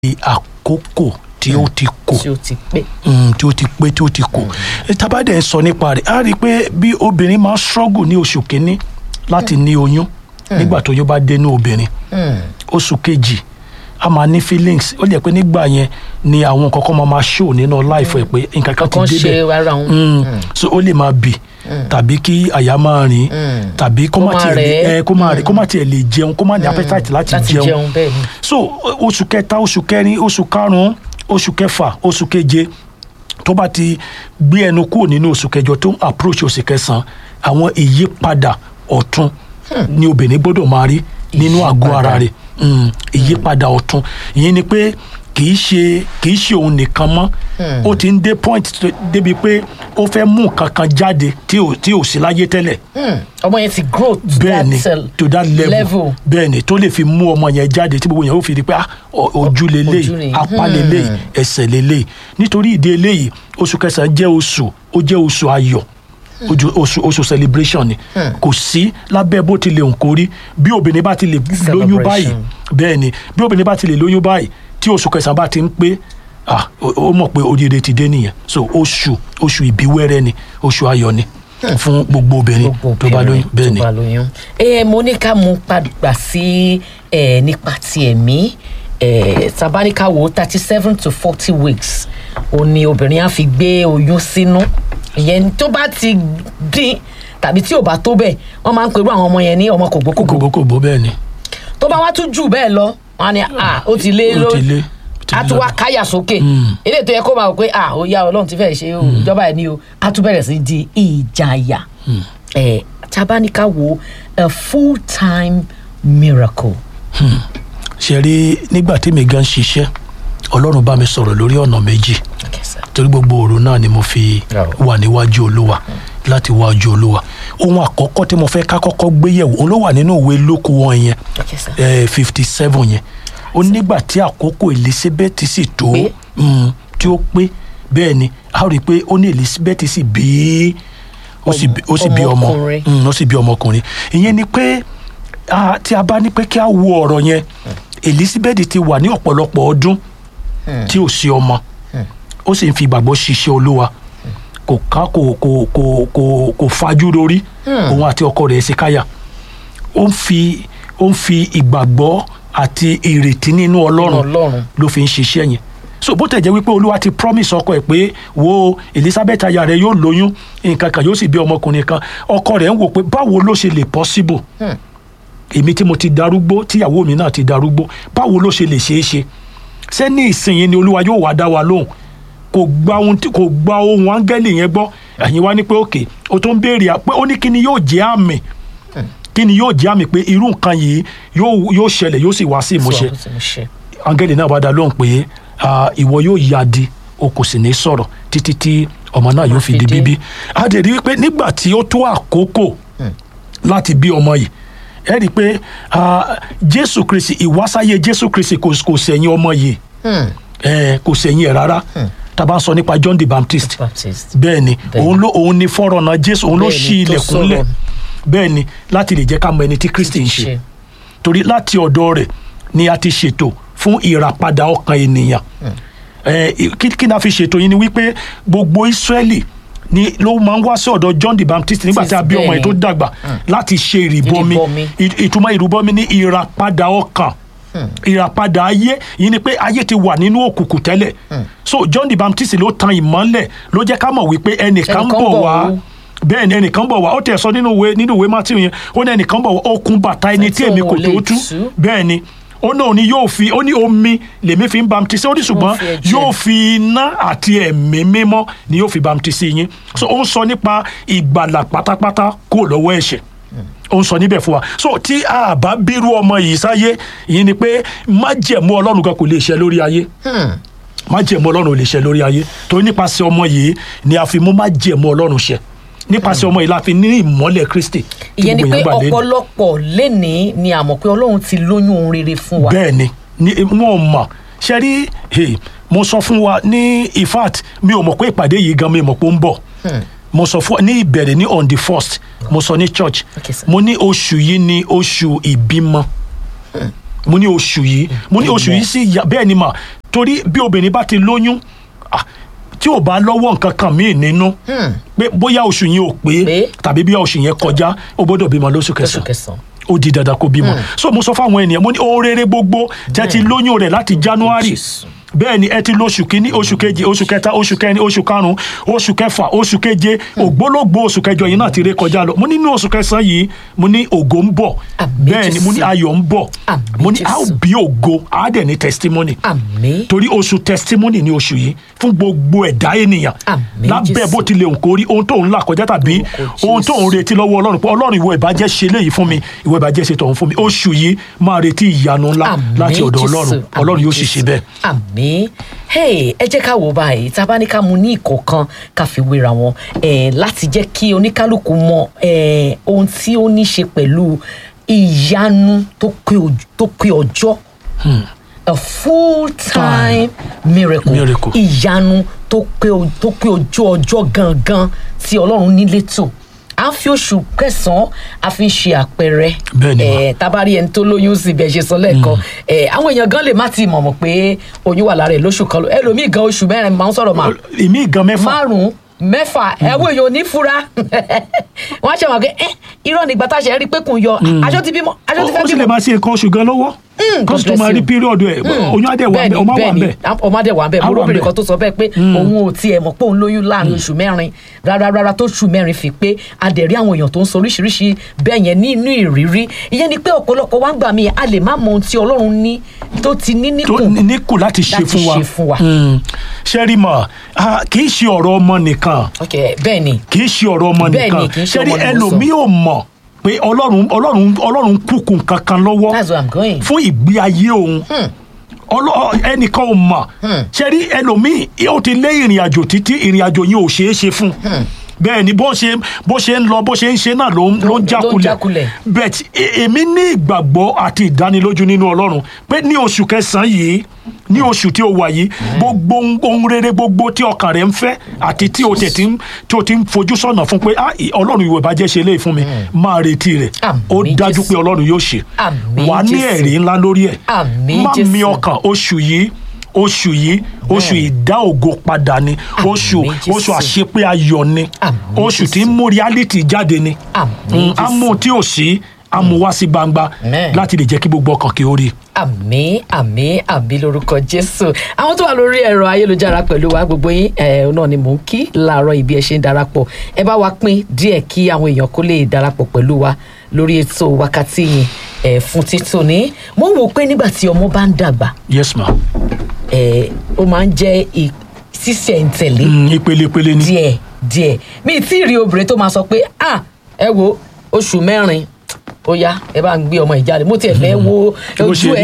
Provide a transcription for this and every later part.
àkókò tí ó ti kò tí ó ti pé. mm, tí ó ti pé tí ó ti kò tabadẹ ń sọ nípa rẹ̀ a rí i pé bí obìnrin máa ń struggle ní oṣù kínní láti ní oyún nígbà tó yóò bá dénú obìnrin oṣù kejì a máa ní feelings ó lè pé nígbà yẹn ni àwọn nǹkan kan máa máa show nínú life ẹ̀ pé nǹkan kan ti kan débẹ̀ ṣe ara òun. Mm. so ó lè máa bì tàbí kí àyà máa rìn tàbí kó Kó má máa tiẹ̀ lè rẹ̀ ẹ́. ẹ, kó máa rẹ̀ kó má tiẹ̀ lè jẹun kó má ní appetite láti láti jẹun jẹun bẹ́ẹ̀ ni. so o- oṣù kẹta oṣù kẹrin oṣù karùnún oṣù kẹfà oṣù keje tó bá ti gbé ẹnu kúrò nínú oṣù kẹjọ tó ń approach oṣù kẹsàn àwọn ìyípadà ọ̀tun ni obìnrin gbọ́dọ̀ máa rí nínú àgọ́ ara rẹ̀ Mm, ìyípadà ọ̀tun ìyẹn ni pé kì í ṣe kì í ṣe òun nìkan mọ́ ó ti ń dé point tó- débi pé ó fẹ́ mú nǹkan kan jáde tí ò tí ò sí láyé tẹ́lẹ̀ Hmm, ọmọ yẹn ti grow to bẹ́ẹ̀ ni that, uh, to that level, level. bẹ́ẹ̀ ni tó lè fi mú ọmọ yẹn jáde tí gbogbo yẹn ó fi di pé ah, o- ojú Ojú leléyìí ni. apá leléyìí ẹsẹ̀ leléyìí nítorí ìdí eléyìí oṣù kẹsàn-án jẹ́ oṣù ó jẹ́ oṣù ayọ̀ ojú- oṣù oṣù celebration ni kò sí lábẹ́ bó ti lè hùn kórí bí obìnrin bá ti lè lóyún báyìí Celebration. bẹ́ẹ̀ ni bí obìnrin bá ti lè lóyún báyìí tí oṣù kẹsàn-án bá ti ń pé ah, ó ó mọ̀ pé oríire ti dé nìyẹn so oṣù oṣù ìbíwẹ́rẹ́ ni oṣù ayọ̀ ni fún gbogbo obìnrin gbogbo tó bá lóyún bẹ́ẹ̀ tó ni. bá lóyún. ẹ mo ní ká mú padà sí ẹ nípa ti ẹ̀mí ẹ tabaníkà wo thirty seven to forty weeks ó ní obìnrin á fi gbé oyún sínú ìyẹn tó bá ti dín tàbí tí ò bá tó bẹ́ẹ̀ wọ́n máa ń perú àwọn ọmọ yẹn ní ọmọ kògbókògbó kòbókòbó bẹ́ẹ̀ ni tó bá wá tún jù bẹ́ẹ̀ lọ wọ́n á ní à ó ti lé ó ló ti lé ó ti a lé tún wá lọ́dọ̀. káyà sókè eléyìí tó yẹ kó máa wò pé à ó yá ọlọ́run ti fẹ́ẹ́ ṣe o ìjọba ẹ̀ ní o a tún bẹ̀rẹ̀ sí di ìjàyà ẹ̀ tabaníkà wo a full time miracle. ṣe rí nígbà tí mi gan ṣiṣẹ́ ọlọ́run bá mi sọ̀rọ̀ lórí ọ̀nà méjì Okay, sir. torí gbogbo òru náà ni mo fi Oh. wà níwájú olúwa láti wájú olúwa ohun àkọ́kọ́ tí mo fẹ́ ká kọ́kọ́ gbé yẹ̀wò òun ló wà nínú ìwé lóko wọn yẹn Okay, sir. fifty seven yẹn ó nígbà tí àkókò elizabeth sì tó Pé? mm, tí ó pé bẹ́ẹ̀ ni a rí i pé ó ní elizabeth sì bí ó sì bí- ó sì bí ọmọ Ọmọkùnrin. Mm, ó sì bí ọmọkùnrin ìyẹn ni pé ah, tí a bá ní pé kí a wo ọ̀rọ̀ yẹn elizabeth ti wà ní ọ̀pọ̀lọpọ̀ ọdún tí ò sí ọmọ ó sì ń fi ìgbàgbọ́ ṣiṣẹ́ olúwa kò ká kò kò kò kò kò fajú lórí òun àti ọkọ rẹ̀ ṣèkáyà ó ń fi ó ń fi ìgbàgbọ́ àti ìrètí nínú ọlọ́run Ọlọ́run. ló fi ń ṣiṣẹ́ yẹn so bó tẹ̀ jẹ́ wípé olúwa ti promise ọkọ ẹ̀ pé wo elizabeth aya rẹ̀ yóò lóyún nǹkan kan yóò sì bí ọmọkùnrin kan ọkọ rẹ̀ ń wò pé báwo ló ṣe lè possible èmi tí mo ti darúgbó tíyàwó mi náà ti darúgbó báwo ló ṣe lè ṣeé ṣe ṣé ní ìsinyìí ni olúwa yóò wá dá wa lóhùn kò gba ohun tí kò gba ohun áńgẹ́lì yẹn gbọ́ ẹ̀yin wá ní pé òkè o tó ń béèrè à- pé ó ní kí ni yóò jẹ́ àmì kí ni yóò jẹ́ àmì pé irú nǹkan yìí yóò yóò ṣẹlẹ̀ yóò sì wá sí ìmúṣẹ Sọ- sọ- ṣe. áńgẹ́lì náà bá dá lóhùn pé ah, ìwọ yóò yá di o kò sì ní sọ̀rọ̀ títí tí ọmọ náà yóò fi fi di dé. bíbí a dẹ̀ rí i pé nígbà tí ó tó àkókò láti bí ọmọ yìí ẹ rí i pé ah, jésù kristi ìwásáyé jésù kristi kò kò sẹ̀yìn ọmọ yìí ẹ kò sẹ̀yìn ẹ̀ rárá tá a bá ń sọ nípa john the baptist Baptist. bẹ́ẹ̀ ni Bẹ́ẹ̀ òun ló òun ni fọ́rọ̀nà jésù òun ló Bẹ́ẹ̀ ni, ṣí tó ilẹ̀kùn lẹ̀ sọ̀rọ̀. bẹ́ẹ̀ ni láti lè jẹ́ ká mọ ẹni tí kristi ń ṣe torí láti ọ̀dọ̀ rẹ̀ ni a ti ṣètò fún ìràpadà ọkàn ènìyàn ẹ kí kí ni a fi ṣètò yìí ni wípé gbogbo israẹli ni ló máa ń wá sí ọ̀dọ̀ john the baptist nígbà tí a bí ọmọ yìí tó dàgbà láti ṣe ìrìbọmi Ìrìbọmi. Ì- ìtumọ̀ ìrìbọmi ní ìràpadà ọkàn ìràpadà ayé yìí ni pé ayé ti wà nínú òkùnkùn tẹ́lẹ̀ so john the baptist ló tan ìmọ́lẹ̀ ló jẹ́ ká mọ̀ wípé ẹnìkan Ẹnìkan bọ̀ bọ̀ wá o. bẹ́ẹ̀ ni ẹnìkan bọ̀ wá ó tẹ̀ sọ nínú ìwé nínú ìwé matthew yẹn ó ní ẹnìkan bọ̀ wá okùn bàtà ẹni tí Tí èmi òun kò ò tó lè tú tú. bẹ́ẹ̀ ni ó náà ni yóò fi ó ní omi lèmi fi ń bamtisi ó ní ṣùgbọ́n fi ẹ̀jẹ̀. yóò fi iná àti ẹ̀mí mímọ́ ni yóò fi bamtisi yín so ó ń sọ nípa ìgbàlà pátápátá kúrò lọ́wọ́ ẹ̀ṣẹ̀ ó ń sọ níbẹ̀ fún wa so tí a bá bírú ọmọ yìí sáyé yìí ni pé májẹ̀mú ọlọ́run kan kò lè ṣẹ lórí ayé májẹ̀mú ọlọ́run ò lè ṣẹ lórí ayé torí nípasẹ̀ ọmọ yìí ni a fi mú májẹ̀mú ọlọ́run ṣẹ nípasẹ̀ ọmọ yìí la fi ní ìmọ́lẹ̀ kristi tí ìyẹn ni gbogbo pé èèyàn gbà lé ní. ọ̀pọ̀lọpọ̀ lénìí ni àmọ̀ pé ọlọ́run ti lóyún ohun rere fún wa. bẹ́ẹ̀ ni ni wọn mọ̀ ṣe rí hey, mo sọ fún wa ní in fact mi ò mọ̀ pé ìpàdé yìí gan mi mọ̀ pé ó ń bọ̀ mo sọ fún ní ìbẹ̀rẹ̀ ní on the first mo sọ ní church Okay, sir. mo ní oṣù yìí ní oṣù ìbímọ mo ní oṣù yìí mo ní oṣù yìí sì yà bẹ́ẹ̀ ni mà torí bí obìnrin bá ti lóyún ah, tí ò bá lọ́wọ́ nǹkan kan míì nínú pé bóyá oṣù yẹn ò pé Pé. tàbí bí oṣù yẹn kọjá ó gbọ́dọ̀ bímọ lóṣù oṣù kẹsàn-án kẹsàn-án. ó di dandan kó bímọ so mo sọ fáwọn ènìyàn mo ní ohun rere gbogbo tẹ ti lóyún rẹ láti january Jésù. bẹ́ẹ̀ ni ẹ ti lo oṣù kínní oṣù kejì oṣù kẹta oṣù kẹrin oṣù karùn-ún oṣù kẹfà oṣù keje ògbólógbò oṣù kẹjọ yìí náà ti ré kọjá lọ mo ní nínú oṣù kẹsàn-án yìí mo ní ògo ń bọ̀ Àmín, bẹ́ẹ̀ ni mo ní Jésù. ayọ̀ ń bọ̀ Àmín, mo ní a ó Jésù. bí ògo a dẹ̀ ní testimony àmì torí oṣù testimony ni oṣù yìí fún gbogbo ẹ̀dá ènìyàn Àmín, lábẹ́ Jésù. bó tilẹ̀ òǹkó rí ohun tó ń là kọjá tàbí Lórúkọ ohun tó ń Jésù. retí lọ́wọ́ ọlọ́run pé ọlọ́run ìwọ ìbàjẹ́ ṣe léyìí fún mi ìwọ ìbàjẹ́ ṣe tọ̀hún fún mi oṣù yìí máa retí ìyanu ńlá Àmín, láti ọ̀dọ̀ Jésù. ọlọ́run ọlọ́run yóò sì Àmín, ṣe bẹ́ẹ̀. Jésù. àmì hey ẹ jẹ́ ká wò báyìí tá a bá ní ká mu ní ìkọ̀ọ̀kan ká fi wéra wọn eh, láti jẹ́ kí oníkálukú mọ eh, ohun tí ó ní ṣe pẹ̀lú ìyanu tó pé oj- tó pé ọjọ́ a full time miracle Miracle. ìyanu tó pé o- tó pé ojú ọjọ́ gangan tí ọlọ́run nílé tò à ń fi oṣù kẹsàn-án a fi ń ṣe àpẹẹrẹ Bẹ́ẹ̀ ni mà. Eh, tabari ẹni tó lóyún sí bẹ́ẹ̀ ṣe sọ lẹ́ẹ̀kan Eh, àwọn èèyàn gan lè má ti mọ̀ mọ̀ pé oyún wà lára ẹ̀ lóṣù kan lọ ẹlòmíì gan oṣù mẹ́rin máa ń sọ̀rọ̀ mà èmi gan mẹ́fà márùn-ún mẹ́fà ẹ̀wọ́ èèyàn ò ní fura wọ́n á ṣe wọ́n pé ẹ́ irọ́ nígbà tá a ṣe rí pé kùn yọ aṣọ ti bímọ aṣọ ti ó fẹ́ sì lè bímọ máa ṣe nǹkan oṣù gan lọ́wọ́ kó sì tó God máa bless rí you. píríọ̀dù ẹ̀ oyún adé wà bẹ́ẹ̀ ọmọ wà bẹ́ẹ̀ ọmọ adé wà bẹ́ẹ̀ Á mo wà lóbìnrin ńbẹ̀. kan tó sọ bẹ́ẹ̀ pé òun ò tiẹ̀ mọ̀ pé òun lóyún láàrin oṣù mẹ́rin rárá rárá tó oṣù mẹ́rin fi pé adẹ̀rí àwọn èèyàn tó ń sọ oríṣiríṣi bẹ́ẹ̀ yẹn nínú ìrírí ìyẹn ni pé ọ̀pọ̀lọpọ̀ wá ń gbà mí a lè má mọ ohun tí ọlọ́run ní tó ti ní tó níkùn níkù láti ṣe láti fún wa ṣe fún wa. Mm. ṣẹ́rí mà ah, kì í ṣe ọ̀rọ̀ ọmọ nìkan ok bẹ́ẹ̀ ni kì í ṣe ọ̀rọ̀ ọmọ Bẹ́ẹ̀ ni, nìkan kì í ṣe ṣẹ́rí ọmọ ni mo sọ. ẹlòmíì ò mọ̀ pé ọlọ́run ọlọ́run ọlọ́run kúkú kankan lọ́wọ́ that's where i'm going. fún ìgbé ayé òun ọlọ ẹnìkan ò mọ̀ ṣẹ́rí ẹlòmíì ó ti lé ìrìn àjò títí ìrìn àjò yìí ò ṣeé ṣe fún bẹ́ẹ̀ ni bó ṣe bó ṣe ń lọ bó ṣe ń ṣe náà ló ń ló ń Ló ń jákulẹ̀ jákulẹ̀. but e- èmi ní ìgbàgbọ́ àti ìdánilójú nínú ọlọ́run pé ní oṣù kẹsàn-án yìí ní oṣù tí o wà yìí gbogbo ohun- ohun rere gbogbo tí ọkàn rẹ ń fẹ́ àti tí o tẹ̀ tí ń tí o ti ń fojú sọ̀nà fún pé ah, ì- ọlọ́run ìwé ìbàjẹ́ ṣe léyìí fún mi máa retí rẹ̀ Àmín, ó dájú Jésù. pé ọlọ́run yóò ṣe Àmín, wà á ní Jésù. ẹ̀rí ńlá lórí ẹ̀ Àmín, má mi Jésù. ọkàn oṣù yìí oṣù yìí oṣù ìdá ògo padà ni oṣù Jésù. oṣù àṣepé ayọ̀ ni Àmín, oṣù tí ń Jésù. mú reality jáde ni Àmín, Mm, á mú tí ò sí á mú wá sí gbangba Amen. láti lè jẹ́ kí gbogbo ọkàn kí ó rí i. àmì àmì àmì lórúkọ jésù àwọn tó wà lórí ẹ̀rọ ayélujára pẹ̀lú wa gbogbo yín ẹ̀ náà ni mò ń kí láàárọ̀ ibi ẹ̀ ṣe ń darapọ̀ ẹ bá wa pín díẹ̀ kí àwọn èèyàn kó lè darapọ̀ pẹ̀lú wa lórí ètò wákàtí yìí ẹ̀ fún títò ní mo ń wò pé nígbà tí ọmọ bá ń dàgbà yes ma ẹ̀ ó máa ń jẹ́ ì- sísẹ̀ǹtẹ̀lé Mm, ìpele ìpele ni díẹ̀ díẹ̀ mi ì tí ì rí obìnrin tó máa sọ pé ah ẹ wo oṣù mẹ́rin ó yá ẹ bá ń gbé ọmọ ìjáde mo tiẹ̀ fẹ́ wo Bó ojú ṣe ẹ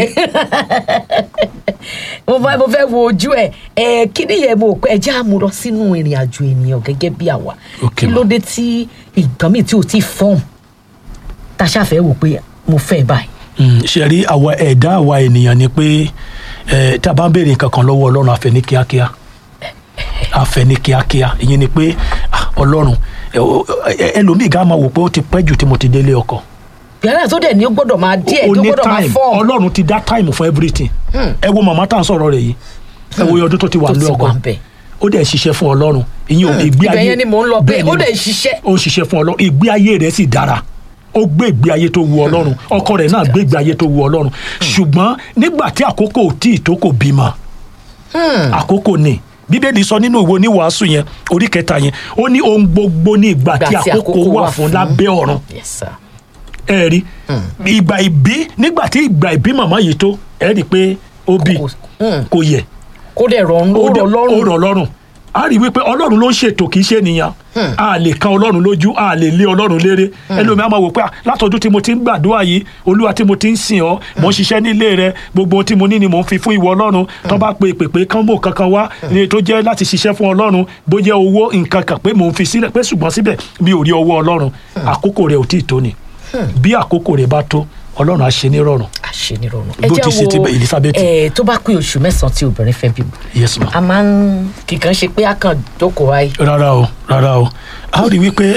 mo fẹ́ mo fẹ́ wo ojú ẹ ẹ kí ni yẹn mo pẹ́ ẹ jẹ́ àmúrọ sínú ìrìn àjò ènìyàn gẹ́gẹ́ bí àwa Ok, kí ma. ló dé tí nǹkan mi tí o ti fọ́ọ̀mù tá a ṣàfẹ́ wò pé mo fẹ́ báyìí Mm, ṣe rí àwa ẹ̀dá àwa ènìyàn ni pé eh, tá a bá ń béèrè nǹkan kan lọ́wọ́ ọlọ́run àfẹ́ ní kíákíá àfẹ́ ní kíákíá ìyẹn ni pé ah, ọlọ́run ẹ- o- ẹ- ẹlòmíì gá máa wò pé ó ti pẹ́ jù tí mo ti délé ọkọ yàrá tó dẹ̀ ní ó gbọ́dọ̀ máa díẹ̀ ó tó ní gbọ́dọ̀ máa time fọ́ọ̀mù ọlọ́run ti dá time for everything ẹ wo màmá tá à ń sọ̀rọ̀ rẹ̀ yìí ẹ wo iye ọdún tó ti wà tó ní ti ọkọ wà ń bẹ̀. ó dẹ̀ ṣiṣẹ́ fún ọlọ́run ìyẹn ò ìgbé ibẹ̀ ayé yẹn ni mò ń lọ pé bẹ́ẹ̀ ni ó mà. dẹ̀ ṣiṣẹ́ ó ń ṣiṣẹ́ fún ọlọ́run ìgbé ayé rẹ̀ sì dára ó gbé ìgbé ayé tó wu ọlọ́run ọkọ rẹ̀ náà gbé ìgbé ayé tó wu ọlọ́run ṣùgbọ́n nígbà tí àkókò ò tí ì tó kò bímọ àkókò ni bíbélì sọ nínú ìwé oníwàásù yẹn orí kẹta yẹn ó ní ohun gbogbo ní ìgbà tí àkókò wà fún lábẹ́ ọ̀run yes sir ẹ rí ìgbà ìbí nígbà tí ìgbà ìbí màmá yìí tó ẹ rí i pé ó bí Kò- mm. kò yẹ kó dẹ̀ rọrùn ó dẹ̀- rọ lọ́rùn ó rọ̀ lọ́rùn a rí i wípé ọlọ́run ló ń ṣètò kì í ṣe ènìyàn a lè kan ọlọ́run lójú a lè lé ọlọ́run léré ẹlòmíì á máa wò pé "Ah, látọdún tí mo ti ń gbàdúrà yìí olúwa tí mo ti ń sìn ọ́ mò ń ṣiṣẹ́ nílé rẹ gbogbo ohun tí mo ní ni mò ń fi fún ìwọ ọlọ́run tó bá pe pèpè kán mò kankan wá ní tó jẹ́ láti ṣiṣẹ́ fún ọlọ́run bó jẹ́ owó nǹkan kan pé mò ń fi sílẹ̀ pé ṣùgbọ́n síbẹ̀ mi ò rí ọwọ́ ọlọ́run àkókò rẹ̀ ò tí ì tó ni bí àkókò rẹ̀ bá tó ọlọ́run á ṣe ní rọrùn àṣenírọ̀rùn. Bó ti ṣe ti bẹ Elizabeth. ẹ tó bá pé oṣù mẹ́sàn-án tí obìnrin fẹ́ bímọ yes ma a máa ń kíkan ṣe pé a kàn jókòó wáyé. rárá o rárá o a ó rí wípé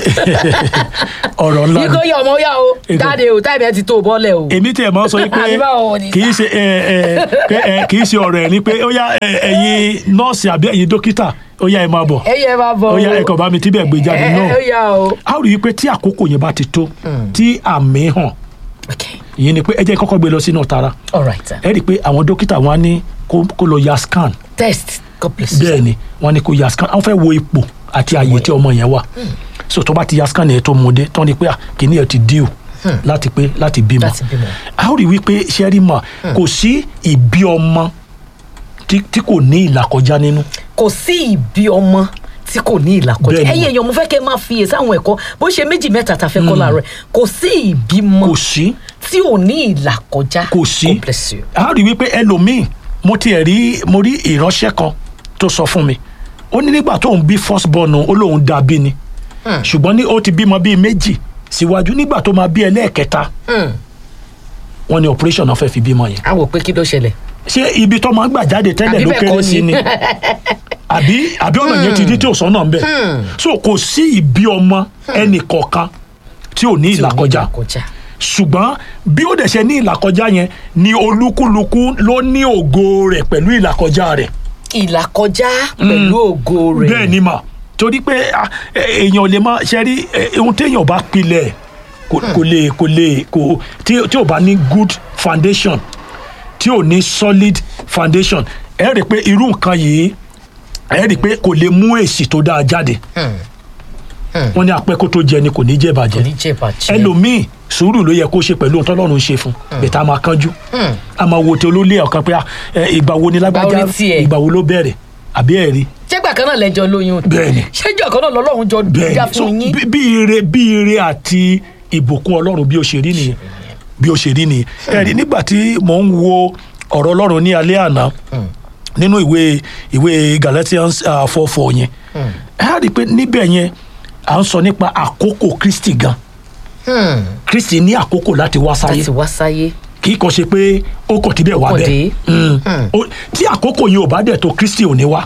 ọ̀rọ̀ ńlá yíkó ni yọ ọmọ yá o Èkó. jáde o táìmù ẹ ti tó o bọ́lẹ̀ o. èmi tí ẹ máa ń sọ wípé Àbí báwo ni? kì í ṣe ẹ ẹ pé ẹ kì í ṣe ọ̀rọ̀ ẹ̀ ni pé ó yá ẹ, ẹ̀yin nọ́ọ̀sì àbí ẹ̀yin dókítà ó yá ẹ máa bọ̀ ẹ yẹ máa bọ̀ o. ó yá ẹ kàn bá mi tíbẹ̀ gbé jáde ẹ náà ẹ yá o. a ó rí wípé tí àkókò yẹn bá ti tó tí àmì hàn okay ìyẹn ni pé ẹ jẹ́ kọ́kọ́ gbé lọ sínú tara all right sir. ẹ rí i pé àwọn dókítà wọn á ní kó kó lọ ya scan test god bless you. bẹ́ẹ̀ ni wọ́n ní kó ya scan àwọn fẹ́ wo ipò àti àyè tí ọmọ yẹn wà so tó bá ti ya scan yẹn tó mú dé tán ni pé à kìíní ẹ ti díò láti pé láti bímọ Láti bímọ. a ó rí wípé sẹ́rí mà kò sí ìbí ọmọ tí tí kò ní ìlàkọjá nínú kò sí ìbí ọmọ tí kò ní ìlàkọjá Bẹ́ẹ̀ ni. ẹ̀yin èèyàn mo fẹ́ kẹ́ ẹ máa fi èsì àwọn ẹ̀kọ́ bó ṣe méjì mẹ́ta tá a fẹ́ kọ́ láàárọ̀ ẹ̀. kò sí ìbímọ kò sí tí ò ní ìlàkọjá kò sí god bless you. a ó rí wípé ẹlòmíì mo tiẹ̀ rí mo rí ìránṣẹ́ kan tó sọ fún mi ó ní nígbà tóun bí first born ó lóun dá bí ni ṣùgbọ́n ní ó ti bímọ bíi méjì síwájú nígbà tó máa bí ẹlẹ́ẹ̀kẹta Hmm. wọ́n ní operation náà fẹ́ fi bímọ yẹn a wò pé kí ló ṣẹlẹ̀. ṣé ibi tó máa ń gbà jáde tẹ́lẹ̀ Àbí ló bẹ́ẹ̀ kéré kọ́ sí ni? ni àbí àbí ọ̀nà yẹn ti di tí ò sọ́nà ń bẹ̀ so kò sí ìbí ọmọ ẹnì kọ̀ọ̀kan tí ò ní tí ò ní ìlàkọjá ìlàkọjá. ṣùgbọ́n bí ó dẹ̀ ṣe ní ìlàkọjá yẹn ni olúkúlùkù ló ní ògo rẹ̀ pẹ̀lú ìlàkọjá rẹ̀ ìlàkọjá pẹ̀lú ògo rẹ̀. bẹ́ẹ̀ ni mà torí pé ah, eh, èèyàn ò lè má ṣe rí eh, ohun téèyàn bá pilẹ̀ kò kò lè kò lè kò tí tí ò bá ní good foundation tí ò ní solid foundation ẹ rí i pé irú nǹkan yìí ẹ rí i pé kò lè mú èsì tó dáa jáde wọ́n ní apẹ́ kó tó jẹ ni kò ní jẹ́ kò bàjẹ́ ní jẹ́ bàjẹ́. ẹlòmíì sùúrù ló yẹ kó ṣe pẹ̀lú ohun tọ́lọ́run ṣe fún bẹ̀tẹ̀ a máa kánjú a máa wo tí olólè ọ̀kan pé ah, eh, ìgbà wo ni lágbájá Ìgbà wo ni tiẹ̀? ìgbà wo ló bẹ̀rẹ̀ àbí ẹ̀ rí ṣégbà kan náà lẹ́jọ́ lóyún. Bẹ́ẹ̀ni. ṣéjọ́ kan náà lọ́lọ́run jọ bẹ́ẹ̀ dá ni so fún yín. bí- bí ire bí ire àti ìbùkún ọlọ́run bí ó ṣe rí nìyẹn bí ó ṣe rí nìyẹn ẹ̀rí nígbà tí mò ń wo ọ̀rọ̀ ọlọ́run ní alẹ́ àná nínú ìwé ìwé Galatians four four yẹn ẹ á rí i pé níbẹ̀ yẹn à ń sọ nípa àkókò Kristi gan Hmm. Kristi ní àkókò láti wá sáyé láti wá sáyé. kì í kàn ṣe pé ó kàn tí bẹ́ẹ̀ wá kàn bẹ́ẹ̀ dé. Mm. Ó- tí àkókò yẹn ò bá dẹ̀ tó Kristi ò ní wá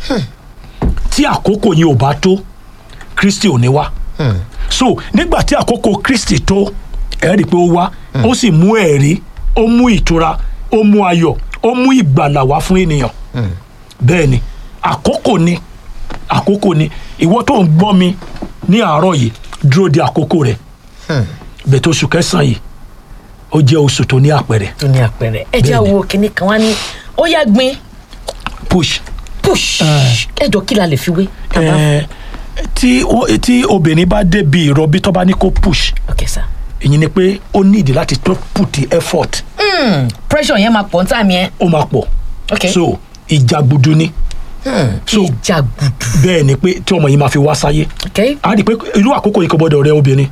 tí àkókò yẹn ò bá tó Kristi ò ní wá so nígbà tí àkókò Kristi tó ẹ rí i pé ó wá ó sì mú ẹ̀rí ó mú ìtura ó mú ayọ̀ ó mú ìgbàlà wá fún ènìyàn bẹ́ẹ̀ ni àkókò ni àkókò ni ìwọ tó ń gbọ́ mi ní àárọ̀ yìí dúró de àkókò rẹ̀ bẹ́ẹ̀ tó oṣù kẹsàn-án yìí ó jẹ́ oṣù tó ní àpẹẹrẹ tó ní àpẹẹrẹ. ẹ jẹ́ Bẹ́ẹ̀ni. àwo kínní kan wá ní ó yá gbin push push ẹjọ́ kí la lè fi wé. tàbá ẹ tí ó- tí obìnrin bá débi ìrọbí tó bá ní kó push ok sir. èyí ni pé ó nídìí láti tó put the effort Hmm. pressure yẹn máa pọ̀ ní tàmí ẹ. ó máa pọ̀ ok. so ìjàgbudu ni so ìjà gbùdù. bẹ́ẹ̀ ni pé tí ọmọ yìí máa fi wá sáyé ok. a rí i pé irú àkókò yìí kò gbọ́dọ̀ rẹ obìnrin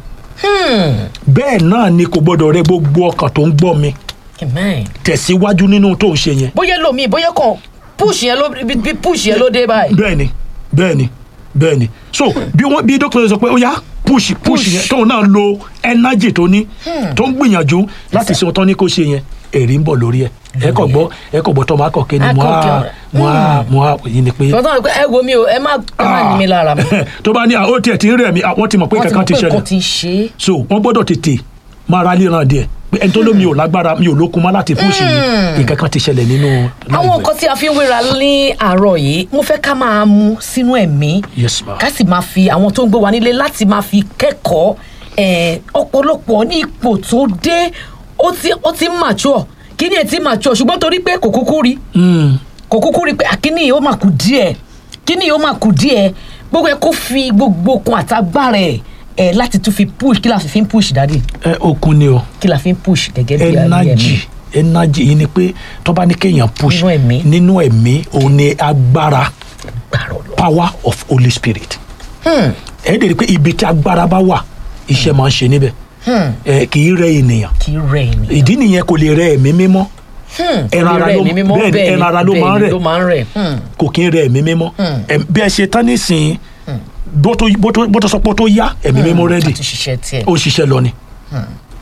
bẹ́ẹ̀ náà ni kò gbọ́dọ̀ rẹ gbogbo ọkàn tó ń gbọ́ mi amen. tẹ̀síwájú nínú tó ń ṣe yẹn bóyá lómi bóyá kàn push yẹn ló bí bí push yẹn ló dé báyìí. bẹ́ẹ̀ ni bẹ́ẹ̀ ni bẹ́ẹ̀ ni so bí wọ́n bí dókítà sọ pé ó yá push push Push. yẹn tóun náà lo energy tó ní tó ń gbìyànjú láti ṣe ohun tó ní kó ṣe yẹn èrè ń bọ̀ lórí ẹ̀ ẹ kò gbọ́ ẹ kò gbọ́ tó máa kọ̀ kéde Á mo kọ̀ á kẹ́- mo á mo á yìí ni pé tọ́tọ́ ẹ wo mi o ẹ má ẹ má ní mi lára mi. tó bá ní àwọn ó tiẹ̀ ti ń rẹ̀ mí àwọn ti mọ̀ pé wọ́n ti kankan mọ̀ ti pé ṣẹlẹ̀ nǹkan ti ń ṣe é. so wọ́n gbọ́dọ̀ tètè máa ra líran díẹ̀ pé ẹni tó lómi ò lágbára mi ò lókun má láti fún ìṣìyí nǹkan kan ti ṣẹlẹ̀ nínú àwọn life nǹkan tí a fi ń wéra ní àárọ̀ yìí mo fẹ́ ká máa mú sínú ẹ̀mí ẹ̀. yes ma ká sì máa fi àwọn tó ń gbé wa nílé láti máa fi kẹ́kọ̀ọ́ eh, ọ̀pọ̀lọpọ̀ ní ipò tó dé ó ti ó ti ń mature kí ni ẹ ti mature ṣùgbọ́n torí pé kò kúkú rí Mm, kò kúkú rí pé àkíní yìí ó máa kù díẹ̀ kíní yìí ó máa kù díẹ̀ gbogbo ẹ kó fi gbogbo okun àtagbára ẹ ẹ láti tún fi push kí la fi ń push dáadé ẹ okun ni o kí la fi ń push gẹ́gẹ́ bí ayé energy ẹ̀mí energy yìí ni pé tó bá ní kéèyàn push Nínú ẹ̀mí. nínú ẹ̀mí òun ni agbára gbàrọ̀ lọ. power of holy spirit ẹ dẹ̀ rí i pé ibi tí agbára bá wà iṣẹ́ máa ń ṣe níbẹ̀ ẹ kì í rẹ ènìyàn kí rẹ̀ ènìyàn. ìdí nìyẹn kò lè rẹ ẹ̀mí mímọ́ ẹran ara ló Rẹ̀ mímọ́, bẹ́ẹ̀ ni bẹ́ẹ̀ ni, ẹran ara ló bẹ́ẹ̀ máa ń ni, rẹ̀ ló máa ń rẹ̀. Hmm. kò kí ń rẹ ẹ̀mí mímọ́ Ẹm, bí ẹ ṣe tán nísìnyí bó tó bó tó bó tó sọ pé ó tó yá ẹ̀mí mímọ́ rẹ́dì láti ṣiṣẹ́ tiẹ̀. ó ṣiṣẹ́ lọ ni